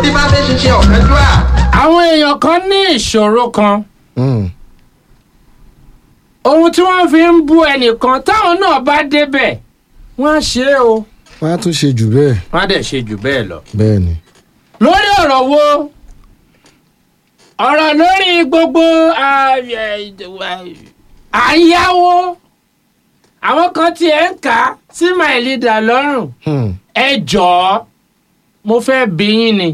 dífá fẹ́ ṣiṣẹ́ ọ̀kánjúà. àwọn èèyàn kan ní ìṣòro kan Hmm. ohun tí wọ́n fi ń bú ẹnìkan táwọn náà bá débẹ̀ wọ́n á ṣe é o wọ́n á tún ṣe jù bẹ́ẹ̀ wọ́n á dẹ̀ ṣe jù bẹ́ẹ̀ lọ. bẹ́ẹ̀ ni. lórí ọ̀rọ̀ wo ọ̀rọ̀ lórí gbogbo ah, eh, àyáwó àwọn kan tiẹ̀ ń kà á sí my leader lọ́rùn Hmm. ẹ jọ̀ọ́ mo fẹ́ bí yín ni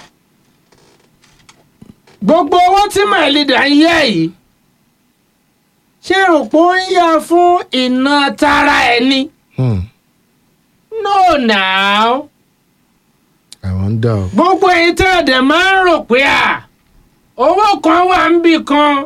gbogbo owó tí my leader ń yá yìí ṣé rò pé ó ń yá fún iná tara ẹ ni Hmm. no now àwọn ń dà o. gbogbo èyí tí ọ̀dẹ̀ máa ń rò pé à owó kan wà ń bì kan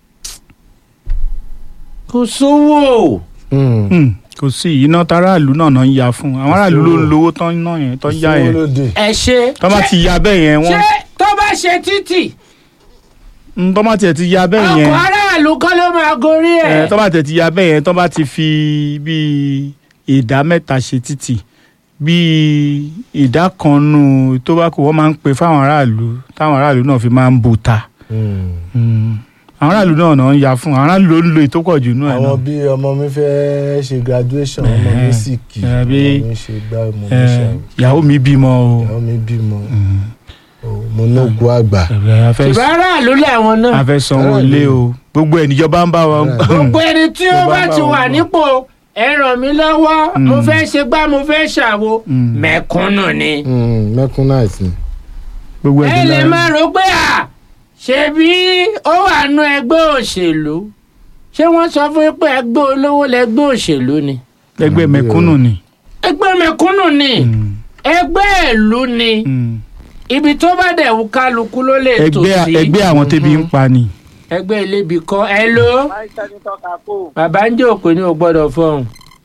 kò sówó Hmm. Hmm, kò sí iná táráàlú náà náà ń ya fún àwọn aráàlú ló ń lówó tán ná yẹn tán yá Sówó yẹn lóde. ẹ ṣe tọ́ bá ti ya bẹ́ẹ̀ yẹn ṣé wọ́n tó bá ṣe títì Hmm, tọ́ bá tiẹ̀ ti ya bẹ́ẹ̀ yẹn ọkọ̀ aráàlú kọ́ ló máa gorí ẹ ẹ̀ tọ́ bá tiẹ̀ ti ya bẹ́ẹ̀ yẹn tọ́ bá ti fi bíi ìdá mẹ́ta ṣe títì bíi ìdá kan nù tó bá kù wọ́n máa ń pe fáwọn aráàlú táwọn aráàlú náà fi máa ń bu ta Hmm. Hmm, àwọn aráàlú náà náà ń ya fún àwọn aráàlú ló ń lo ìtópọ̀ jù nù ẹ̀ àwọn náà bí ọmọ mi fẹ́ ṣe graduation ọmọ mi Eh, sì kì eh, ọmọ bí- mi ṣe gbá ọmọ mi Ẹ, ṣe ìyàwó mi bímọ o àwọn mi bímọ Hmm, o, mo nógo àgbà. ẹ, a fẹ́ ṣùgbọ́n aráàlú làwọn a náà fẹ́ sanwó Aráàlú. ilé o gbogbo ẹ̀ níjọba ń bá wa Aráàlú. gbogbo ẹni tí ó Tó bá bá bá ti wọn wà bọ̀. nípò ẹ ràn mí lọ́wọ́ Mm. mo fẹ́ ṣe gbá mo fẹ́ ṣàwo Mm. mẹ̀kúnnù ni. Hmm, mẹ́kúnnáìtì ni. gbogbo ẹ ẹ̀ lè máa rò pé à ṣebí ó wà nú ẹgbẹ́ òṣèlú ṣé wọ́n sọ fún yín pé ẹgbẹ́ olówó lẹgbẹ́ òṣèlú ni ẹgbẹ́ mẹ̀kúnnù ni. ẹgbẹ́ mẹ̀kúnnù ni Mm, ẹgbẹ́ ìlú ni mm. ibi tó bá dẹ̀ wù kálukú ló lè tò ẹgbẹ́ sí ẹgbẹ́ àwọn tẹ́bi ń pa ni. ẹgbẹ́ ilébi kọ́ ẹ ló láìsẹ́ ní tọ́ka kó bàbá ń jẹ́ òpè ní o gbọ́dọ̀ fọhùn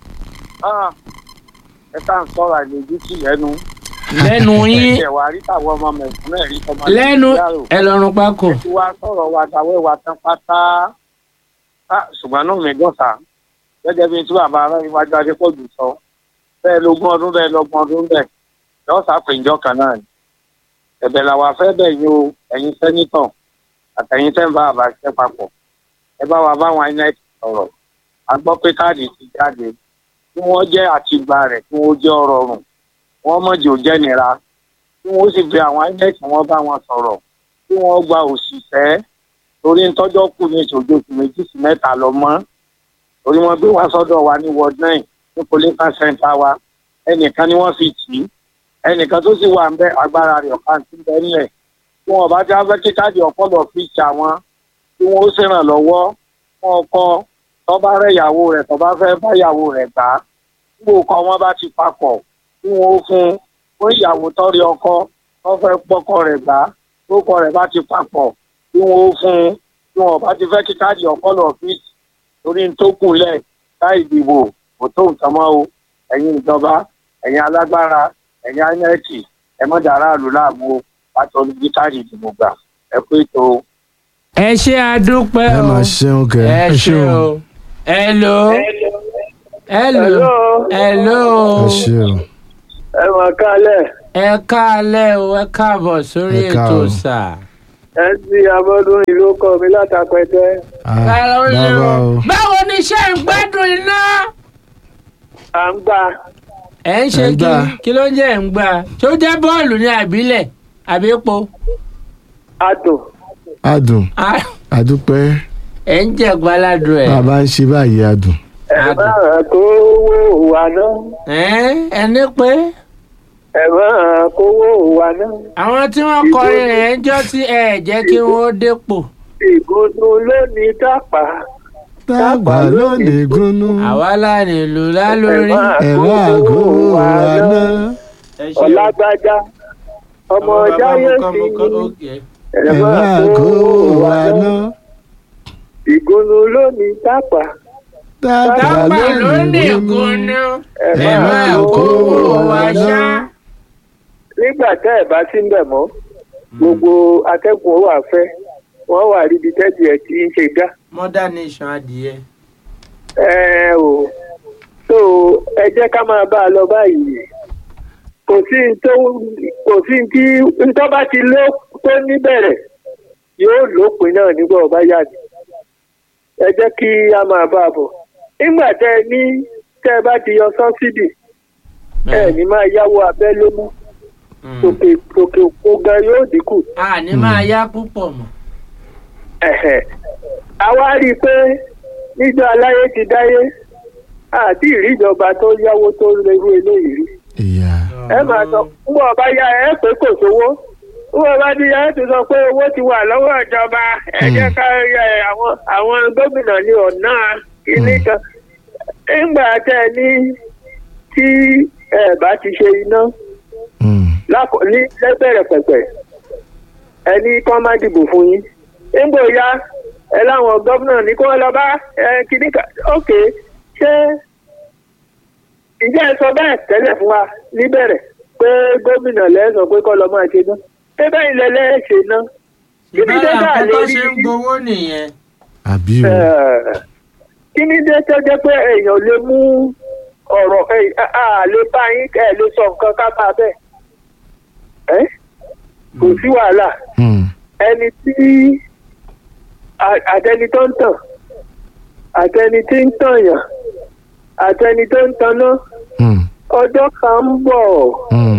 ẹ tá à ń sọ̀rọ̀ àìlójútì lẹ́nu. lẹ́nu yín ẹ wà rí tàwọn ọmọ mẹ̀kúnnù ẹ̀rí tọmọ lẹ́nu Nàìjíríà rò. ẹ lọ́rùn pákó tí wàá sọ̀rọ̀ wa dáwọ́ wa tán pátá Ah, ṣùgbọ́n náà mi gbọ́n sá gẹ́gẹ́ bí tí bàbá aráyé wájú adépọ̀jù sọ bẹ́ẹ̀ lógún ọdún bẹ́ẹ̀ lọ́gbọ̀n ọdún bẹ́ẹ̀ yọ sàpèjọ kan náà ni ẹ̀bẹ̀ làwọn afẹ́ bẹ̀ yín o ẹ̀yin sẹ́nitọ̀ àtẹ̀yin tẹ́ ń bá àbá ṣiṣẹ́ papọ̀ ẹ bá wa báwọn inec sọ̀rọ̀ a gbọ́ pé káàdì ti jáde kí wọ́n jẹ́ àtìgbà rẹ̀ kí wọ́n jẹ́ ọ̀rọ̀ rùn wọ́n mọ̀jì ò jẹ́ nira kí wọ́n sì bẹ àwọn inec wọn bá wọn sọ̀rọ̀ kí wọ́n gba òṣìṣẹ́ torí ntọ́jọ́ kù ní ìṣòjò oṣù méjì sí mẹ́ta lọ mọ́ torí wọ́n gbé wá sọ́dọ̀ wa ní ward nine ní police center wa ẹnìkan ni wọ́n fi tì í ẹnìkan tó sì wà ń bẹ agbára rẹ̀ ọ̀pá ti bẹ́ nílẹ̀ tí wọ́n bá já fẹ́ kí káàdì ọ̀pọ̀lọ̀ fi ṣà wọ́n tí wọ́n ó ṣèrànlọ́wọ́ fún ọkọ tó bá rẹ̀ ìyàwó rẹ̀ tó bá fẹ́ bá ìyàwó rẹ̀ gbà á tí òkọ wọn bá ti papọ̀ tí wọ́n ó fún fún ìyàwó tó rí ọkọ tó fẹ́ pọ́kọ rẹ̀ gbà á tó kọ rẹ̀ bá ti papọ̀ tí wọn ó fún un tí wọn bá ti fẹ́ kí káàdì ọ̀pọ̀lọ̀ ọ́fíìsì torí ń tó kúnlẹ̀ láì dìbò kò tó nǹkan mọ́ o ẹ̀yin ìjọba ẹ̀yin alágbára ẹ̀yin anẹ́ẹ̀kì ẹ mọ́ dàrá àlù láàmú o pàtó ní káàdì ìdìbò gbà ẹ pé tó o. ẹ ṣe àdúpẹ́ ẹ o máa ṣeun kẹ. ẹ ṣe o ẹ lò ẹ lò ẹ lò ẹ ṣe o. ẹ mọ̀ kálẹ̀ ẹ káalẹ́ o ẹ káàbọ̀ sórí Ẹ ètò káàárọ̀. sà. ẹ ti abọ́dún ìlú kọ mi látàpẹ́tẹ́. Ah, Káàárọ̀ o. bàbá o. báwo ni iṣẹ́ ń gbádùn iná. à ń gbà ẹ ń ṣe Ẹ ń kí gbà. kí ló ń jẹ́ ẹ̀ ń gbà tó jẹ́ bọ́ọ̀lù ní àbílẹ̀ àbí epo. àtò adùn Ah, adúpẹ́ ẹ ń jẹ́ gbáládùn ẹ̀. bàbá ń ṣe báyìí adùn. ẹ Àtò. máa kówó wa náà ẹ ẹni pé ẹ máa kówó wa náà àwọn tí wọ́n kọrin rẹ̀ ń jọ́ sí ẹ̀ jẹ́ kí wọ́n dépò. ìgúnnú lónìí dápà dàgbà lónìí gúnnú. àwa láàrin ìlú lálórí. ẹ máa kó wa náà. ẹ ṣe o. ọlágbájá ọmọ jáyé sí ni ẹ ẹ máa máa kó kówó wa wa náà náà. ìgúnnú lónìí dápà dàgbà dábà ló lónìí ní gúnnú. ìkùnú ẹ ẹ máa máa kówó kó wa wa wá náà. ṣá. náà. nígbà tẹ́ ẹ̀ bá sí ń bẹ̀ mọ́ gbogbo atẹ́gùn ó wà fẹ́ wọ́n wà ríbi tẹ́tì ẹ̀ tí ń ṣe dá. mother nation adìyẹ. ẹ ò so ẹ jẹ́ ká máa bá a lọ báyìí kò sí n tó kò sí n tí n tó bá ti lé tó níbẹ̀rẹ̀ yóò lópin náà nígbà ọba yá ni ẹ jẹ́ kí a máa bá a bọ̀ nígbà tẹ́ ẹ ní tẹ́ ẹ bá ti yọ sọ́sídì ẹ ní máa yáwó abẹ́lé mú òkè òkè òkò gan yóò dínkù a ní máa yá púpọ̀ mọ́. ẹ̀hẹ̀. àwa rí i pé níjọ aláyé ti dáyé àti ìríjọba tó yáwó tó lérú eléyìí rí ìyá ẹ máa sọ fún ọba yá ẹ pé kò sówó fún ọba tí yá ẹ ti sọ pé owó ti wà lọ́wọ́ ìjọba ẹ jẹ́ ká ẹ àwọn àwọn gómìnà ní ọ̀nà ilé kan nígbà tẹ ẹ ní tí ẹ bá ti ṣe iná Mm. lákò ní lẹ́bẹ̀rẹ̀ pẹ̀pẹ̀ ẹ ní kọ́ má dìbò fún yín nígbò ya ẹ láwọn gómìnà ní kó lọ bá ẹ kíní ká ókè ṣé ìjẹ́ ẹ sọ bẹ́ẹ̀ tẹ́lẹ̀ fún wa níbẹ̀rẹ̀ pé gómìnà lẹ́sọ̀ pé kọ́ lọ máa ṣe ná ṣé bẹ́ẹ̀ ilẹ̀ lẹ́ẹ̀ṣẹ̀ ná kí ni ìbára dẹ́gbà nǹkan lè tó rí ṣe ń gbowó nìyẹn. àbí o kí ni dé tó jẹ́ pé èèyàn lè mú ọ̀rọ̀ ẹ̀ à lè bá yín ẹ̀ lè sọ nǹkan ká bá bẹ́ẹ̀ ẹ́ kò sí wàhálà Mm. ẹni tí à- àtẹni tó ń tàn àtẹni tí ń tànyàn àtẹni tó ń taná Mm. ọjọ́ kan ń bọ̀ Mm.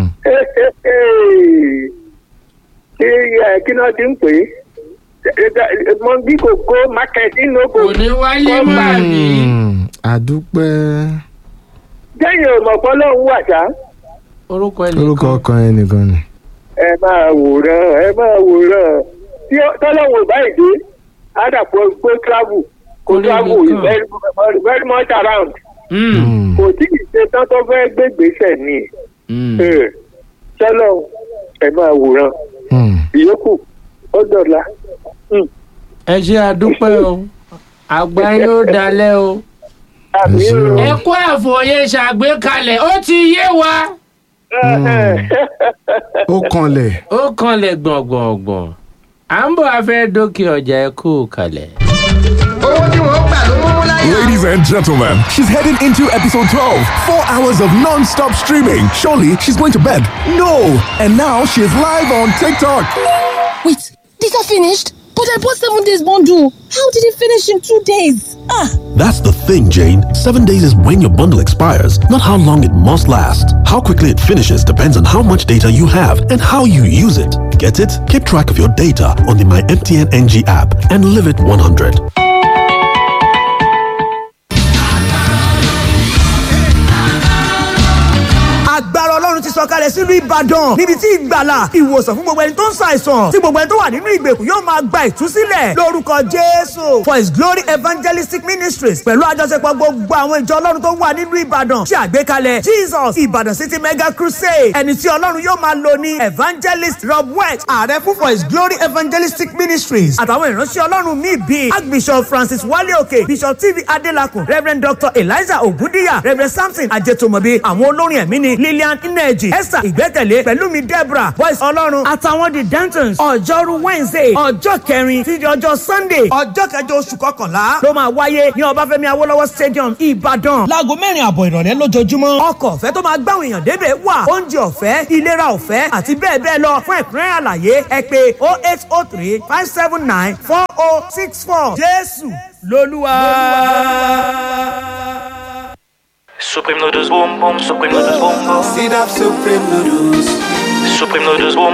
ṣé ẹ kí náà ti ń pè é mọ́ngí kò kó mákẹ́tì lóko kò ní wáyé mọ́ àbí. Mm. àdúpẹ́ jẹ́yìn òmọ̀pọ̀ lọ́hùn wà sá orúkọ orúkọ ẹnìkan. ọkàn ẹnìkan ni. ẹ máa wòran ẹ máa wòran tí tọ́lọ́wọ̀ báyìí dé àdàpọ̀ pé travel kò Kò lè travel nìkan. is very very much around Mm. Mm. kò tí ì ṣe tán tó fẹ́ gbégbèsè ni Mm. tọ́lọ́ ẹ máa wòran Mm. ìyókù ó dọ̀la. ẹ ṣe àdúpẹ́ o àgbà yóò dalẹ̀ o. àmì Ẹ ṣé o. ẹ kó àfòye ṣàgbékalẹ̀ ó ti yé wa. ó kanlẹ̀ ó kanlẹ̀ gbọ̀ngbọ̀ngbọ̀n à ń bọ̀ afẹ́ dókè ọjà ẹ kú kalẹ̀. Ladies and gentlemen, she's heading into episode 12. Four hours of non stop streaming. Surely she's going to bed. No! And now she's live on TikTok. Wait, these are finished? But I bought seven days bundle. How did it finish in two days? Ah, That's the thing, Jane. Seven days is when your bundle expires, not how long it must last. How quickly it finishes depends on how much data you have and how you use it. Get it? Keep track of your data on the My MTN NG app and live it 100. agbára ọlọ́run ti sọ̀kalẹ̀ sílùú ìbàdàn níbi tí ìgbàlà ìwòsàn fún gbogbo ẹni tó ń ṣàìsàn tí gbogbo ẹni tó wà nínú ìgbèkùn yóò máa gba ìtúsílẹ̀ lórúkọ jésù for his glory evangelistic ministries pẹ̀lú àjọṣepọ̀ gbogbo àwọn ìjọ ọlọ́run tó wà nínú ìbàdàn ṣe àgbékalẹ̀ jesus ìbàdàn city mega crusade ẹni tí ọlọ́run yóò máa lò ní evangelist rob west ààrẹ fún for his glory evangelistic ministries àtàwọn ìránṣẹ́ ọlọ́run míì bíi archbishop francis wale òkè bishop tv adelakun reverend dr eliza ogundiya reverend samson ajetomobi àwọn olórin ẹ̀mí ni lillian ineji esther ìgbẹ́kẹ̀lé pẹ̀lúmi deborah boys ọlọ́run àtàwọn the dantons ọjọ́rú wednesday ọjọ́ kẹrin títí ọjọ́ sunday ọjọ́ kẹjọ oṣù kọkànlá ló máa wáyé ní ọbáfẹ́mi awólọ́wọ̀ stadium ìbàdàn láago mẹ́rin àbọ̀ ìrọ̀lẹ́ lójoojúmọ́ ọkọ̀ ọ̀fẹ́ tó máa gbáwọn èèyàn débẹ̀ wà oúnjẹ ọ̀fẹ́ ìlera ọ̀fẹ́ àti bẹ́ẹ̀ bẹ́ẹ̀ lọ fún ẹ̀kúnrẹ́rẹ́ àlàyé ẹ pé oh eight oh three five seven nine four oh six four jésù lolúwa. Supreme noodles boom boom, supreme noodles boom boom. Sit up, Supreme Noodles. Supreme noodles boom